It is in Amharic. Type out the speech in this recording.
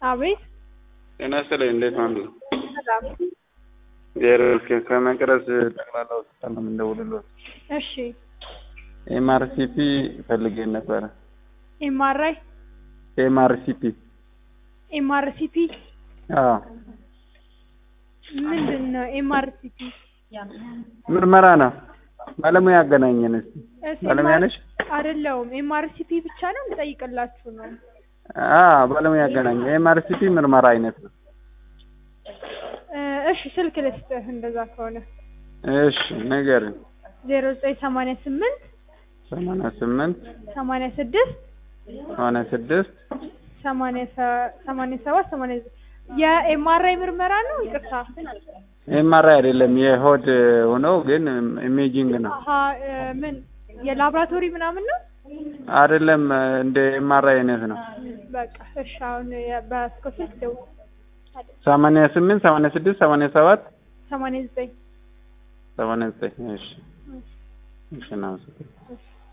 አቤት ጤና ይስጥልኝ። እንዴት ነው? ሰላም። እግዚአብሔር ይመስገን። ከመቅረዝ ጠቅላላ ሆስፒታል ነው የምንደውልልዎት። እሺ ኤምአርሲፒ ፈልጌን ነበረ። ኤምአርአይ ኤምአርሲፒ ኤምአርሲፒ አዎ፣ ምንድን ነው ኤምአርሲፒ? ምርመራ ነው። ባለሙያ ያገናኘን እስኪ። እሺ፣ ባለሙያ ነሽ? አይደለሁም። ኤምአርሲፒ ብቻ ነው ልጠይቅላችሁ ነው። አዎ፣ ባለሙያ ያገናኘን። ኤምአርሲፒ ምርመራ አይነት ነው። እ እሺ ስልክ ልስጥህ እንደዛ ከሆነ እሺ ንገሪኝ። ዜሮ ዘጠኝ ሰማንያ ስምንት ሰማንያ ስምንት ሰማንያ ስድስት ሰማንያ ስድስት ሰማንያ ሰ- ሰማንያ ሰባት ሰማንያ ዘጠኝ የኤምአርአይ ምርመራ ነው። ይቅርታ ኤምአርአይ አይደለም የሆድ ሆኖ ግን ኢሜጂንግ ነው አሀ እ ምን የላብራቶሪ ምናምን ነው። አይደለም እንደ ኤምአርአይ አይነት ነው። በቃ እሺ አሁን የ- በስልክ ስልክ ደውል ሰማንያ ስምንት ሰማንያ ስድስት ሰማንያ ሰባት ሰማንያ ዘጠኝ ሰማንያ ዘጠኝ እሺ እሺ እናመሰግናለን። እሺ